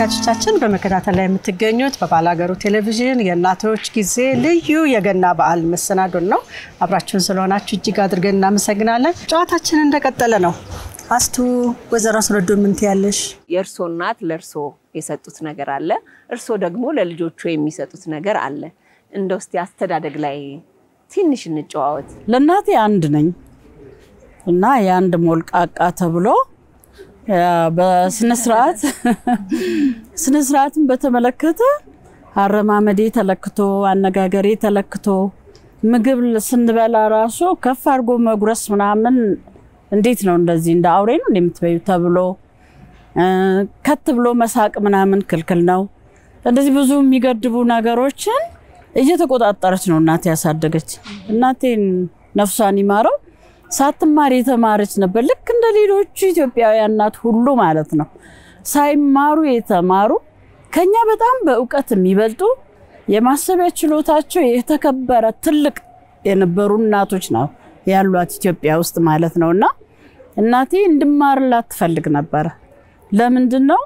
ተመልካቾቻችን በመከታተል ላይ የምትገኙት በባላገሩ ቴሌቪዥን የእናቶች ጊዜ ልዩ የገና በዓል መሰናዶን ነው። አብራችሁን ስለሆናችሁ እጅግ አድርገን እናመሰግናለን። ጨዋታችን እንደቀጠለ ነው። አስቱ ወይዘሮ አስረዶ ምን ትያለሽ? የእርሶ እናት ለእርሶ የሰጡት ነገር አለ፣ እርሶ ደግሞ ለልጆቹ የሚሰጡት ነገር አለ። እንደው እስቲ አስተዳደግ ላይ ትንሽ እንጨዋወት። ለእናቴ አንድ ነኝ እና የአንድ ሞልቃቃ ተብሎ በስነ ስርዓት ስነ ስርዓትን በተመለከተ አረማመዴ ተለክቶ አነጋገሬ ተለክቶ ምግብ ስንበላ ራሱ ከፍ አድርጎ መጉረስ ምናምን እንዴት ነው እንደዚህ እንደ አውሬ ነው እንደምትበዩ ተብሎ ከት ብሎ መሳቅ ምናምን ክልክል ነው። እንደዚህ ብዙ የሚገድቡ ነገሮችን እየተቆጣጠረች ነው እናቴ ያሳደገች። እናቴን ነፍሷን ይማረው ሳትማር የተማረች ነበር። ልክ እንደ ሌሎቹ ኢትዮጵያውያን እናት ሁሉ ማለት ነው። ሳይማሩ የተማሩ ከኛ በጣም በእውቀት የሚበልጡ የማሰቢያ ችሎታቸው የተከበረ ትልቅ የነበሩ እናቶች ነው ያሏት ኢትዮጵያ ውስጥ ማለት ነው። እና እናቴ እንድማርላት ትፈልግ ነበረ። ለምንድን ነው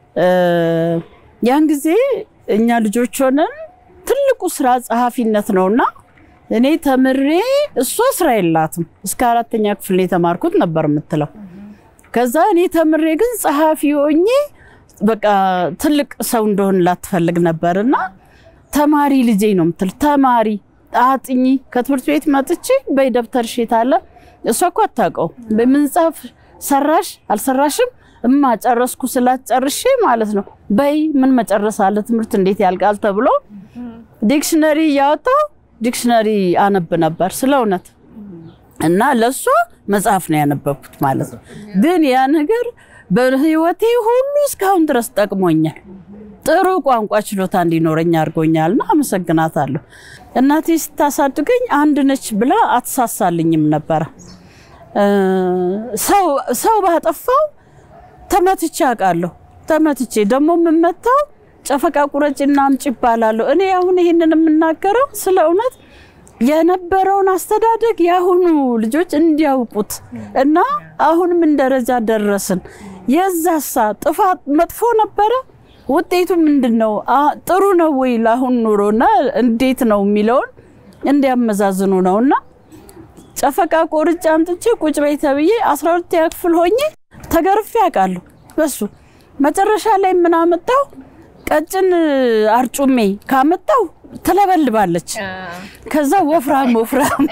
ያን ጊዜ እኛ ልጆች ሆነን ትልቁ ስራ ጸሐፊነት ነውና እኔ ተምሬ እሷ ስራ የላትም እስከ አራተኛ ክፍል የተማርኩት ነበር የምትለው። ከዛ እኔ ተምሬ ግን ጸሐፊ ሆኜ በቃ ትልቅ ሰው እንደሆን ላትፈልግ ነበር እና ተማሪ ልጄ ነው የምትል ተማሪ አጥኚ ከትምህርት ቤት መጥቼ በይ ደብተር ሽት አለ እሷ እኮ አታውቀው በምንጻፍ ሰራሽ አልሰራሽም እማ ጨረስኩ ስላት ጨርሼ ማለት ነው በይ ምን መጨረስ አለ ትምህርት እንዴት ያልቃል ተብሎ ዲክሽነሪ እያወጣው ዲክሽነሪ አነብ ነበር ስለ እውነት እና ለእሷ መጽሐፍ ነው ያነበብኩት ማለት ነው። ግን ያ ነገር በህይወቴ ሁሉ እስካሁን ድረስ ጠቅሞኛል። ጥሩ ቋንቋ ችሎታ እንዲኖረኝ አድርጎኛልና አመሰግናታለሁ። እናቴ ስታሳድገኝ አንድ ነች ብላ አትሳሳልኝም ነበረ። ሰው ባጠፋው ተመትቼ አውቃለሁ። ተመትቼ ደግሞ የምመታው ጨፈቃ ቁረጭና አምጪ ይባላለሁ። እኔ አሁን ይህንን የምናገረው ስለ እውነት የነበረውን አስተዳደግ የአሁኑ ልጆች እንዲያውቁት እና አሁን ምን ደረጃ ደረስን፣ የዛሳ ጥፋት መጥፎ ነበረ፣ ውጤቱ ምንድን ነው፣ ጥሩ ነው ወይ ለአሁን ኑሮና እንዴት ነው የሚለውን እንዲያመዛዝኑ ነው እና ጨፈቃ ቆርጬ አምጥቼ ቁጭ በይ ተብዬ አስራ ሁለተኛ ክፍል ሆኜ ተገርፌ አውቃለሁ። በሱ መጨረሻ ላይ ምን አመጣው ቀጭን አርጩሜ ካመጣው ትለበልባለች። ከዛ ወፍራም ወፍራም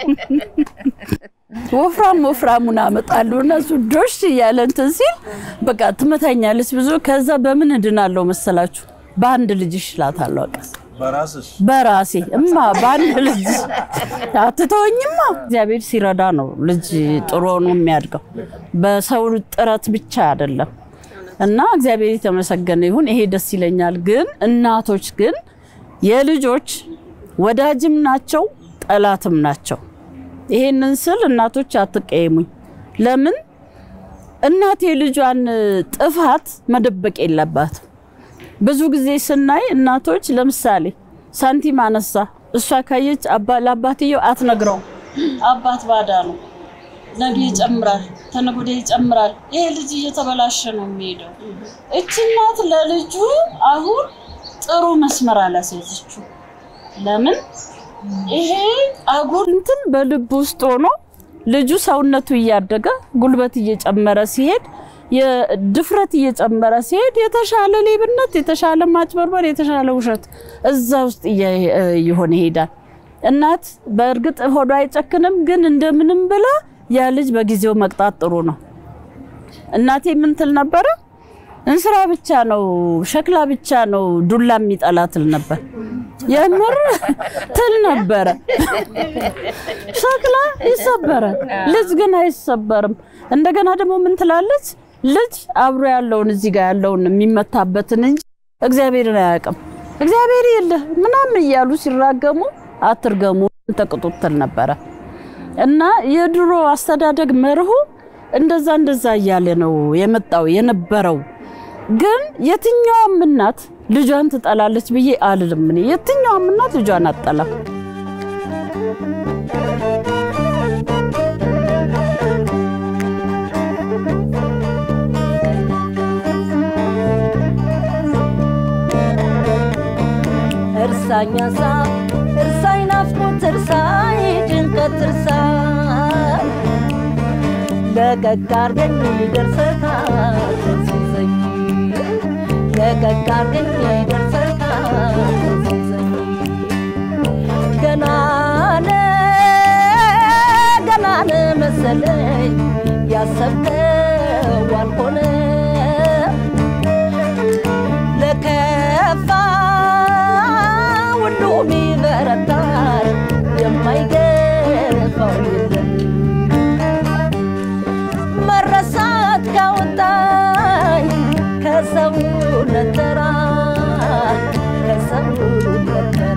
ወፍራም ወፍራሙን አመጣለሁ እና እሱ ዶሽ እያለ እንትን ሲል በቃ ትመታኛለች ብዙ። ከዛ በምን እድናለሁ መሰላችሁ? በአንድ ልጅ እሽላታለሁ። በቃ በራሴ እማ በአንድ ልጅ አትተወኝማ። እግዚአብሔር ሲረዳ ነው ልጅ ጥሩ ሆኖ የሚያድገው በሰው ጥረት ብቻ አይደለም። እና እግዚአብሔር የተመሰገነ ይሁን። ይሄ ደስ ይለኛል። ግን እናቶች ግን የልጆች ወዳጅም ናቸው ጠላትም ናቸው። ይሄንን ስል እናቶች አትቀየሙኝ። ለምን እናት የልጇን ጥፋት መደበቅ የለባትም። ብዙ ጊዜ ስናይ እናቶች ለምሳሌ ሳንቲም አነሳ፣ እሷ ካየች ለአባትየው አትነግረውም። አባት ባዳ ነው ነገ ይጨምራል፣ ተነገ ወዲያ ይጨምራል። ይሄ ልጅ እየተበላሸ ነው የሚሄደው። እች እናት ለልጁ አሁን ጥሩ መስመር አላስያዘችው። ለምን ይሄ አጉል እንትን በልብ ውስጥ ሆኖ ልጁ ሰውነቱ እያደገ ጉልበት እየጨመረ ሲሄድ የድፍረት እየጨመረ ሲሄድ የተሻለ ሌብነት፣ የተሻለ ማጭበርበር፣ የተሻለ ውሸት እዛ ውስጥ እየሆነ ይሄዳል። እናት በእርግጥ ሆዷ አይጨክንም፣ ግን እንደምንም ብላ ያ ልጅ በጊዜው መቅጣት ጥሩ ነው። እናቴ ምን ትል ነበረ? እንስራ ብቻ ነው ሸክላ ብቻ ነው ዱላ የሚጠላ ትል ነበር። የምር ትል ነበረ። ሸክላ ይሰበራል፣ ልጅ ግን አይሰበርም። እንደገና ደግሞ ምን ትላለች? ልጅ አብሮ ያለውን እዚህ ጋር ያለውን የሚመታበትን እንጂ እግዚአብሔርን አያውቅም። እግዚአብሔር የለ ምናምን እያሉ ሲራገሙ አትርገሙ ተቅጡት ትል ነበረ። እና የድሮ አስተዳደግ መርሁ እንደዛ እንደዛ እያለ ነው የመጣው የነበረው። ግን የትኛውም እናት ልጇን ትጠላለች ብዬ አልልም። እኔ የትኛውም እናት ልጇን አትጠላም። እርሳኝ ሀሳብ እርሳኝ ናፍቆት እርሳኝ ጭንቀት እርሳኝ ለቀቅ አርገኝ ይደርሰታል ሲዘኝ ለቀቅ አርገኝ ይደርሰታል ሲዘኝ ገናነ ገናነ መሰለኝ ያሰብከው አልሆነ ለከፋ ሁሉም ይበረታል የማይገፋው የለም መረሳት ካወጣኝ ከሰውነት ተራ ከሰውነት ተራ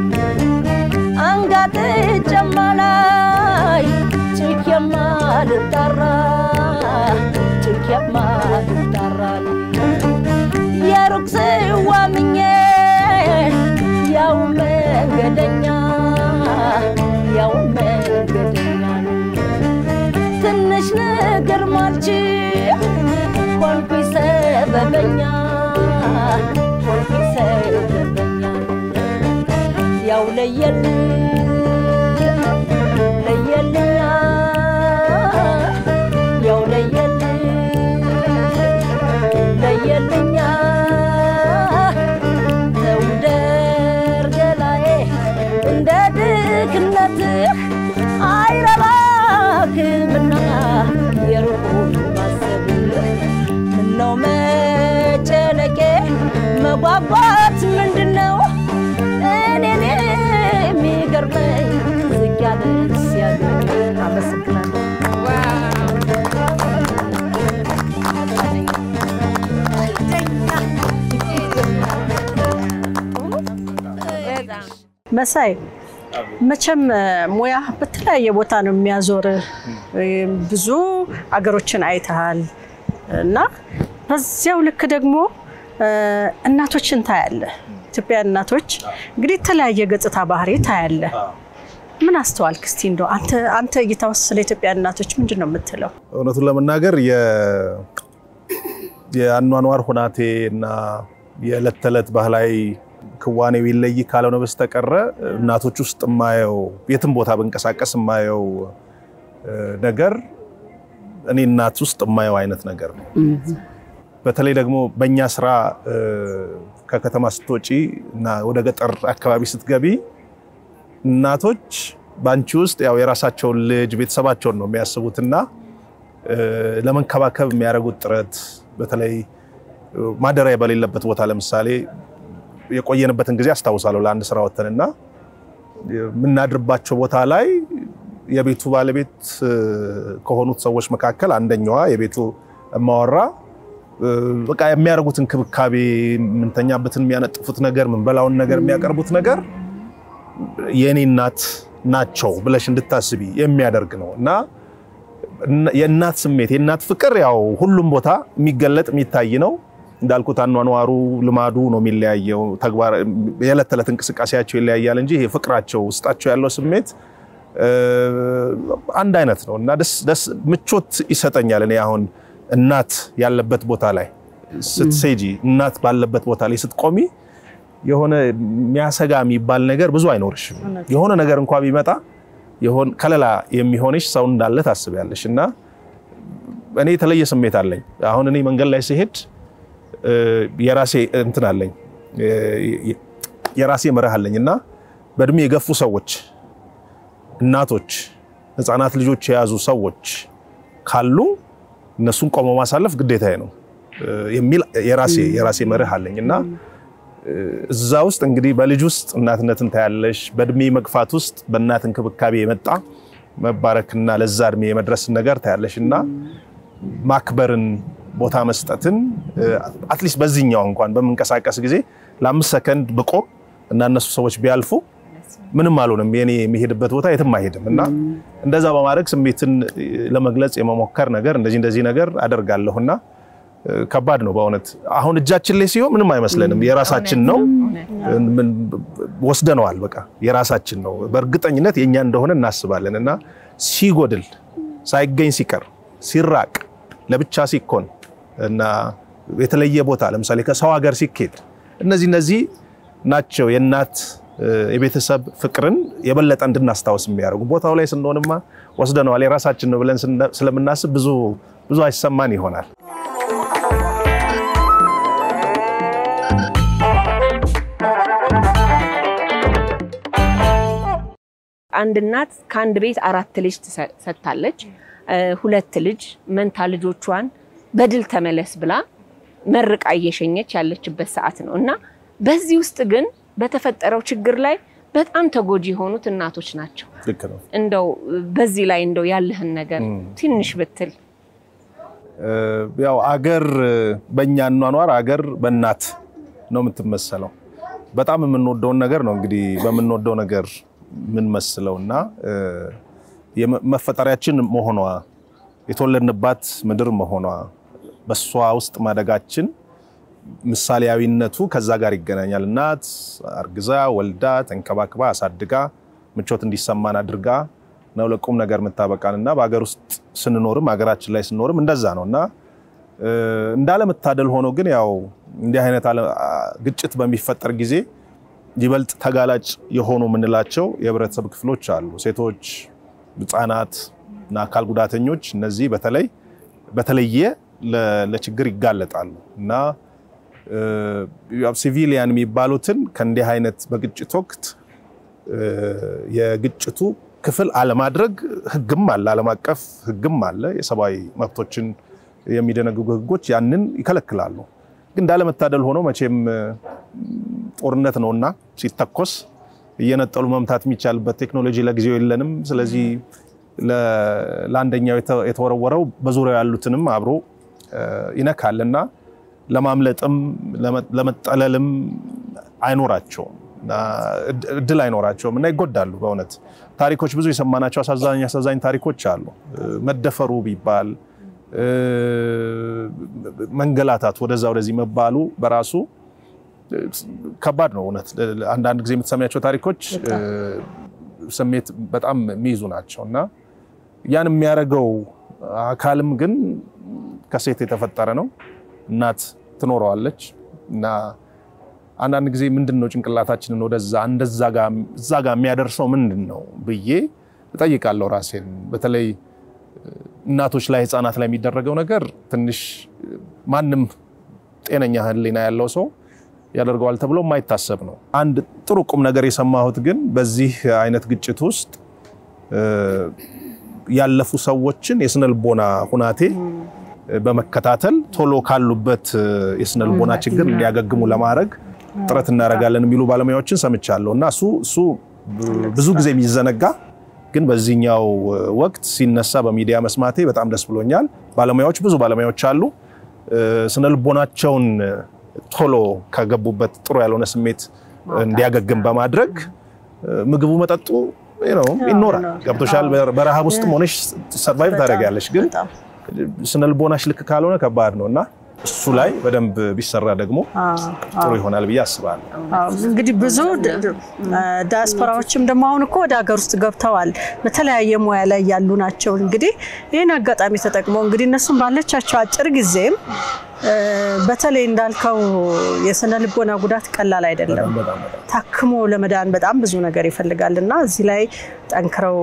አንጋጥጬማ ላይ ጭኬማ ልጠራ ጭኬማ ልጠራ የሩቅ ስዋምኜ ያው መንገደኛ ያው መንገደኛ ትንሽ ነገር ማልችል ሆንኩኝ ሰበበኛ ሆንኩኝ ሰበበኛ ያው ለየል ለየልኛ ያው ለየል ለየልኛ ተውደር ገላዬ እንደ ድክነትህ አይረባክምና የሩቁን ማሰብ ምነው መጨነቄ መጓጓት ምንድን ነው እኔን የሚገርመኝ ዝቅ ያለ ሲያገኝ አመሰግናለሁ። መሳይ መቼም ሙያ በተለያየ ቦታ ነው የሚያዞር። ብዙ አገሮችን አይተሃል እና በዚያው ልክ ደግሞ እናቶችን ታያለ። ኢትዮጵያ እናቶች እንግዲህ የተለያየ ገጽታ ባህሪ ታያለ። ምን አስተዋልክ እስቲ እንደው አንተ አንተ እይታ ውስጥ ስለ ኢትዮጵያ እናቶች ምንድን ነው የምትለው? እውነቱን ለመናገር የአኗኗር ሁናቴ እና የዕለት ተዕለት ባህላዊ ክዋኔው ይለይ ካልሆነ በስተቀረ እናቶች ውስጥ የማየው የትም ቦታ ብንቀሳቀስ የማየው ነገር እኔ እናት ውስጥ የማየው አይነት ነገር ነው። በተለይ ደግሞ በእኛ ስራ ከከተማ ስትወጪ እና ወደ ገጠር አካባቢ ስትገቢ እናቶች በአንቺ ውስጥ ያው የራሳቸውን ልጅ ቤተሰባቸውን ነው የሚያስቡትና ለመንከባከብ የሚያደርጉት ጥረት በተለይ ማደሪያ በሌለበት ቦታ ለምሳሌ የቆየንበትን ጊዜ አስታውሳለሁ። ለአንድ ስራ ወተንና የምናድርባቸው ቦታ ላይ የቤቱ ባለቤት ከሆኑት ሰዎች መካከል አንደኛዋ የቤቱ እማወራ በቃ የሚያደርጉት እንክብካቤ፣ የምንተኛበትን የሚያነጥፉት ነገር፣ ምንበላውን ነገር የሚያቀርቡት ነገር የእኔ እናት ናቸው ብለሽ እንድታስቢ የሚያደርግ ነው እና የእናት ስሜት የእናት ፍቅር ያው ሁሉም ቦታ የሚገለጥ የሚታይ ነው። እንዳልኩት አኗኗሩ ልማዱ ነው የሚለያየው። ተግባር የዕለት ተዕለት እንቅስቃሴያቸው ይለያያል እንጂ ይሄ ፍቅራቸው ውስጣቸው ያለው ስሜት አንድ አይነት ነው እና ደስ ምቾት ይሰጠኛል። እኔ አሁን እናት ያለበት ቦታ ላይ ስትሴጂ፣ እናት ባለበት ቦታ ላይ ስትቆሚ የሆነ የሚያሰጋ የሚባል ነገር ብዙ አይኖርሽም። የሆነ ነገር እንኳ ቢመጣ የሆን ከለላ የሚሆንሽ ሰው እንዳለ ታስቢያለሽ እና እኔ የተለየ ስሜት አለኝ። አሁን እኔ መንገድ ላይ ሲሄድ የራሴ እንትን አለኝ የራሴ መርህ አለኝ እና በእድሜ የገፉ ሰዎች፣ እናቶች፣ ህፃናት ልጆች የያዙ ሰዎች ካሉ እነሱን ቆሞ ማሳለፍ ግዴታዬ ነው የሚል የራሴ የራሴ መርህ አለኝ እና እዛ ውስጥ እንግዲህ በልጅ ውስጥ እናትነትን ታያለሽ። በእድሜ መግፋት ውስጥ በእናት እንክብካቤ የመጣ መባረክና ለዛ እድሜ የመድረስን ነገር ታያለሽ እና ማክበርን ቦታ መስጠትን አትሊስት በዚህኛው እንኳን በምንቀሳቀስ ጊዜ ለአምስት ሰከንድ ብቆም እና እነሱ ሰዎች ቢያልፉ ምንም አልሆንም፣ የኔ የሚሄድበት ቦታ የትም አይሄድም እና እንደዛ በማድረግ ስሜትን ለመግለጽ የመሞከር ነገር እንደዚህ እንደዚህ ነገር አደርጋለሁና ከባድ ነው በእውነት አሁን እጃችን ላይ ሲሆን ምንም አይመስለንም። የራሳችን ነው ወስደነዋል። በቃ የራሳችን ነው በእርግጠኝነት የኛ እንደሆነ እናስባለን እና ሲጎድል፣ ሳይገኝ ሲቀር፣ ሲራቅ፣ ለብቻ ሲኮን እና የተለየ ቦታ ለምሳሌ ከሰው ሀገር ሲኬድ እነዚህ እነዚህ ናቸው የእናት የቤተሰብ ፍቅርን የበለጠ እንድናስታውስ የሚያደርጉ ቦታው ላይ ስንሆንማ ወስደነዋል የራሳችን ነው ብለን ስለምናስብ ብዙ ብዙ አይሰማን ይሆናል። አንድ እናት ከአንድ ቤት አራት ልጅ ሰጥታለች። ሁለት ልጅ መንታ ልጆቿን በድል ተመለስ ብላ መርቃ እየሸኘች ያለችበት ሰዓት ነው እና በዚህ ውስጥ ግን በተፈጠረው ችግር ላይ በጣም ተጎጂ የሆኑት እናቶች ናቸው። ልክ ነው። እንደው በዚህ ላይ እንደው ያለህን ነገር ትንሽ ብትል። ያው አገር በእኛ አኗኗር አገር በእናት ነው የምትመሰለው። በጣም የምንወደውን ነገር ነው እንግዲህ በምንወደው ነገር የምንመስለው እና መፈጠሪያችን መሆኗ የተወለድንባት ምድር መሆኗ በሷ ውስጥ ማደጋችን ምሳሌያዊነቱ ከዛ ጋር ይገናኛል። እናት አርግዛ ወልዳ ተንከባክባ አሳድጋ ምቾት እንዲሰማን አድርጋ ነው ለቁም ነገር የምታበቃን እና በሀገር ውስጥ ስንኖርም ሀገራችን ላይ ስንኖርም እንደዛ ነው እና እንዳለመታደል ሆኖ ግን ያው እንዲህ አይነት ግጭት በሚፈጠር ጊዜ ይበልጥ ተጋላጭ የሆኑ የምንላቸው የህብረተሰብ ክፍሎች አሉ። ሴቶች፣ ህጻናት እና አካል ጉዳተኞች እነዚህ በተለይ በተለየ ለችግር ይጋለጣሉ እና ሲቪሊያን የሚባሉትን ከእንዲህ አይነት በግጭት ወቅት የግጭቱ ክፍል አለማድረግ ህግም አለ፣ ዓለም አቀፍ ህግም አለ። የሰብአዊ መብቶችን የሚደነግጉ ህጎች ያንን ይከለክላሉ። ግን እንዳለመታደል ሆኖ መቼም ጦርነት ነውና ሲተኮስ እየነጠሉ መምታት የሚቻልበት ቴክኖሎጂ ለጊዜው የለንም። ስለዚህ ለአንደኛው የተወረወረው በዙሪያው ያሉትንም አብሮ ይነካልና ለማምለጥም ለመጠለልም አይኖራቸውም እድል አይኖራቸውም እና ይጎዳሉ። በእውነት ታሪኮች ብዙ የሰማናቸው አሳዛኝ አሳዛኝ ታሪኮች አሉ። መደፈሩ ቢባል መንገላታት፣ ወደዛ ወደዚህ መባሉ በራሱ ከባድ ነው። እውነት አንዳንድ ጊዜ የምትሰሚያቸው ታሪኮች ስሜት በጣም የሚይዙ ናቸው እና ያን የሚያደርገው አካልም ግን ከሴት የተፈጠረ ነው። እናት ትኖረዋለች እና አንዳንድ ጊዜ ምንድን ነው ጭንቅላታችንን ወደዛ እንደዛ እዛ ጋር የሚያደርሰው ምንድን ነው ብዬ እጠይቃለሁ ራሴን። በተለይ እናቶች ላይ ህፃናት ላይ የሚደረገው ነገር ትንሽ ማንም ጤነኛ ህሊና ያለው ሰው ያደርገዋል ተብሎ የማይታሰብ ነው። አንድ ጥሩ ቁም ነገር የሰማሁት ግን በዚህ አይነት ግጭት ውስጥ ያለፉ ሰዎችን የስነልቦና ሁናቴ በመከታተል ቶሎ ካሉበት የስነልቦና ችግር እንዲያገግሙ ለማድረግ ጥረት እናደርጋለን የሚሉ ባለሙያዎችን ሰምቻለሁ እና እሱ እሱ ብዙ ጊዜ የሚዘነጋ ግን በዚህኛው ወቅት ሲነሳ በሚዲያ መስማቴ በጣም ደስ ብሎኛል። ባለሙያዎች ብዙ ባለሙያዎች አሉ። ስነልቦናቸውን ቶሎ ከገቡበት ጥሩ ያልሆነ ስሜት እንዲያገግም በማድረግ ምግቡ፣ መጠጡ ይኖራል። ገብቶሻል። በረሃብ ውስጥ ሆነሽ ሰርቫይቭ ታደርጊያለሽ። ግን ስነልቦናሽ ልክ ካልሆነ ከባድ ነው እና እሱ ላይ በደንብ ቢሰራ ደግሞ ጥሩ ይሆናል ብዬ አስባለሁ። እንግዲህ ብዙ ዲያስፖራዎችም ደግሞ አሁን እኮ ወደ ሀገር ውስጥ ገብተዋል። በተለያየ ሙያ ላይ ያሉ ናቸው። እንግዲህ ይህን አጋጣሚ ተጠቅመው እንግዲህ እነሱም ባለቻቸው አጭር ጊዜም በተለይ እንዳልከው የስነ ልቦና ጉዳት ቀላል አይደለም። ታክሞ ለመዳን በጣም ብዙ ነገር ይፈልጋል እና እዚህ ላይ ጠንክረው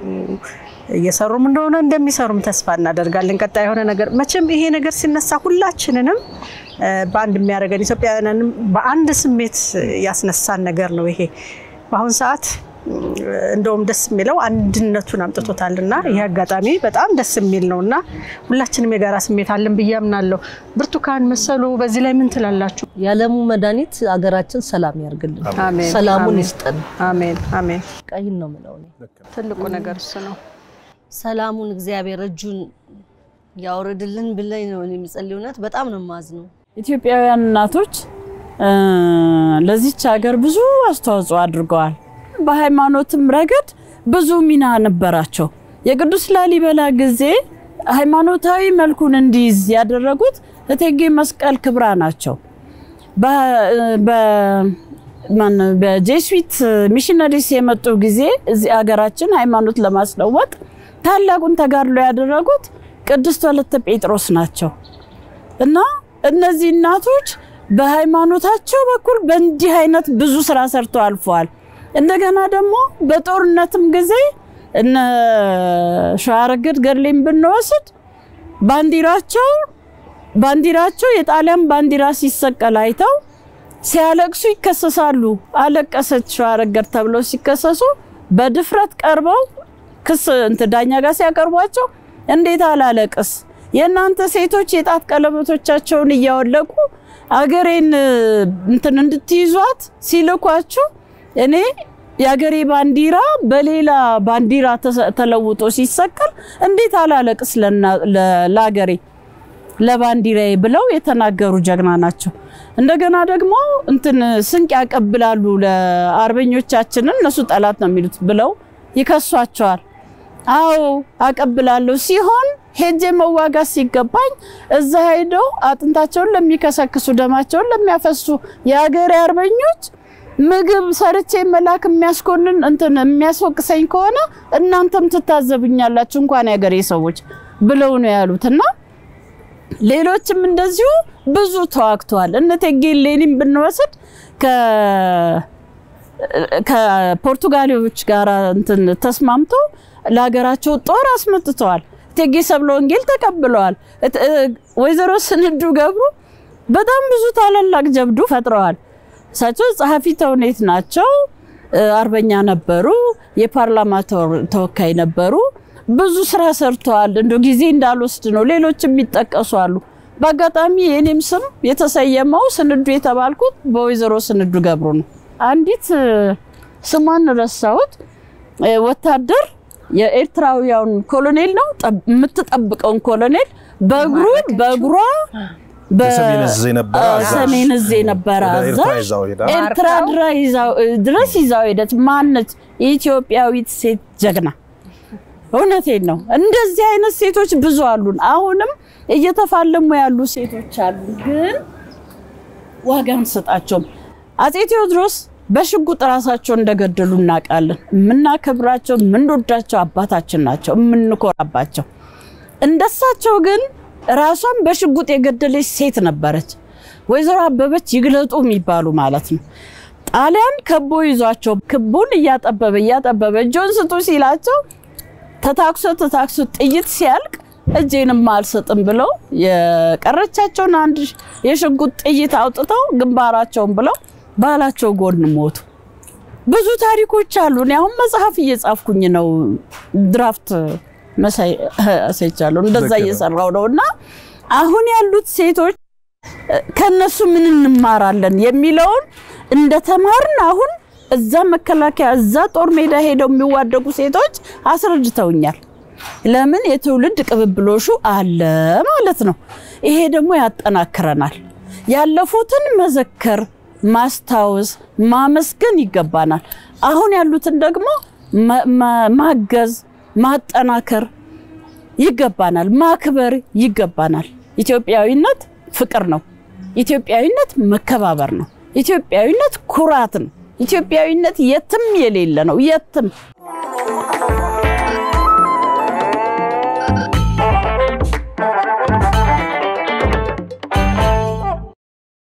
እየሰሩም እንደሆነ እንደሚሰሩም ተስፋ እናደርጋለን። ቀጣይ የሆነ ነገር መቼም ይሄ ነገር ሲነሳ ሁላችንንም በአንድ የሚያደርገን ኢትዮጵያውያንንም በአንድ ስሜት ያስነሳን ነገር ነው ይሄ በአሁን ሰዓት እንደውም ደስ የሚለው አንድነቱን አምጥቶታል እና ይህ አጋጣሚ በጣም ደስ የሚል ነው እና ሁላችንም የጋራ ስሜት አለን ብዬ አምናለሁ። ብርቱካን መሰሉ በዚህ ላይ ምን ትላላችሁ? የዓለሙ መድኃኒት አገራችን ሰላም ያርግልን፣ አሜን፣ ሰላሙን አሜን፣ ይስጠን። አሜን አሜን። ቀይን ነው የምለው እኔ። ትልቁ ነገር እሱ ነው። ሰላሙን እግዚአብሔር እጁን ያውርድልን ብለኝ ነው እኔ የምጸልይ። እውነት በጣም ነው የማዝነው። ኢትዮጵያውያን እናቶች እ ለዚች ሀገር ብዙ አስተዋጽኦ አድርገዋል። በሃይማኖትም ረገድ ብዙ ሚና ነበራቸው። የቅዱስ ላሊበላ ጊዜ ሃይማኖታዊ መልኩን እንዲይዝ ያደረጉት እቴጌ መስቀል ክብራ ናቸው። በ- በ- ማን- በጄስዊት ሚሽነሪስ የመጡ ጊዜ እዚህ ሀገራችን ሃይማኖት ለማስለወጥ ታላቁን ተጋድሎ ያደረጉት ቅድስት ወለተ ጴጥሮስ ናቸው እና እነዚህ እናቶች በሃይማኖታቸው በኩል በእንዲህ አይነት ብዙ ስራ ሰርተው አልፈዋል። እንደገና ደግሞ በጦርነትም ጊዜ እነ ሸዋረገድ ገድሌን ብንወስድ ባንዲራቸው ባንዲራቸው የጣሊያን ባንዲራ ሲሰቀል አይተው ሲያለቅሱ ይከሰሳሉ። አለቀሰች ሸዋረገድ ተብለው ሲከሰሱ በድፍረት ቀርበው ክስ እንትን ዳኛ ጋር ሲያቀርቧቸው እንዴት አላለቅስ የእናንተ ሴቶች የጣት ቀለበቶቻቸውን እያወለቁ አገሬን እንትን እንድትይዟት ሲልኳችሁ እኔ የአገሬ ባንዲራ በሌላ ባንዲራ ተለውጦ ሲሰቀል እንዴት አላለቅስ ለአገሬ ለባንዲራዬ ብለው የተናገሩ ጀግና ናቸው። እንደገና ደግሞ እንትን ስንቅ ያቀብላሉ ለአርበኞቻችንን እነሱ ጠላት ነው የሚሉት ብለው ይከሷቸዋል። አዎ አቀብላለሁ ሲሆን ሄጄ መዋጋት ሲገባኝ እዛ ሄደው አጥንታቸውን ለሚከሰክሱ ደማቸውን ለሚያፈሱ የሀገሬ አርበኞች ምግብ ሰርቼ መላክ የሚያስኮንን እንትን የሚያስወቅሰኝ ከሆነ እናንተም ትታዘብኛላችሁ እንኳን የሀገሬ ሰዎች ብለው ነው ያሉት እና ሌሎችም እንደዚሁ ብዙ ተዋግተዋል። እነ እቴጌ እሌኒን ብንወስድ ከፖርቱጋሌዎች ጋር እንትን ተስማምቶ ለሀገራቸው ጦር አስመጥተዋል። እቴጌ ሰብለ ወንጌል ተቀብለዋል። ወይዘሮ ስንዱ ገብሩ በጣም ብዙ ታላላቅ ጀብዱ ፈጥረዋል። እሳቸው ጸሐፊ ተውኔት ናቸው። አርበኛ ነበሩ። የፓርላማ ተወካይ ነበሩ። ብዙ ስራ ሰርተዋል። እንደ ጊዜ እንዳልወስድ ነው። ሌሎችም የሚጠቀሱ አሉ። በአጋጣሚ የእኔም ስም የተሰየመው ስንዱ የተባልኩት በወይዘሮ ስንዱ ገብሩ ነው። አንዲት ስሟን ረሳሁት ወታደር የኤርትራውያን ኮሎኔል ነው የምትጠብቀውን ኮሎኔል በእግሩ በእግሯ ሰሜን እዝ የነበረ አዛዥ ኤርትራ ድረስ ይዛው ሄደች። ማነች? የኢትዮጵያዊት ሴት ጀግና። እውነቴን ነው። እንደዚህ አይነት ሴቶች ብዙ አሉን። አሁንም እየተፋለሙ ያሉ ሴቶች አሉ፣ ግን ዋጋ አንሰጣቸውም። አፄ ቴዎድሮስ በሽጉጥ ራሳቸው እንደገደሉ እናውቃለን። የምናከብራቸው የምንወዳቸው አባታችን ናቸው፣ የምንኮራባቸው። እንደሳቸው ግን ራሷን በሽጉጥ የገደለች ሴት ነበረች። ወይዘሮ አበበች ይግለጡ የሚባሉ ማለት ነው። ጣሊያን ከቦ ይዟቸው ክቡን እያጠበበ እያጠበበ እጆን ስጡ ሲላቸው ተታክሶ ተታክሶ ጥይት ሲያልቅ እጄንም አልሰጥም ብለው የቀረቻቸውን አንድ የሽጉጥ ጥይት አውጥተው ግንባራቸውን ብለው ባላቸው ጎን ሞቱ። ብዙ ታሪኮች አሉ። እኔ አሁን መጽሐፍ እየጻፍኩኝ ነው። ድራፍት መሳይ አሳይቻለሁ። እንደዛ እየሰራው ነው እና አሁን ያሉት ሴቶች ከነሱ ምን እንማራለን የሚለውን እንደተማርን አሁን እዛ መከላከያ እዛ ጦር ሜዳ ሄደው የሚዋደቁ ሴቶች አስረድተውኛል። ለምን የትውልድ ቅብብሎሹ አለ ማለት ነው። ይሄ ደግሞ ያጠናክረናል። ያለፉትን መዘከር፣ ማስታወስ፣ ማመስገን ይገባናል። አሁን ያሉትን ደግሞ ማገዝ፣ ማጠናከር ይገባናል። ማክበር ይገባናል። ኢትዮጵያዊነት ፍቅር ነው። ኢትዮጵያዊነት መከባበር ነው። ኢትዮጵያዊነት ኩራት ነው። ኢትዮጵያዊነት የትም የሌለ ነው። የትም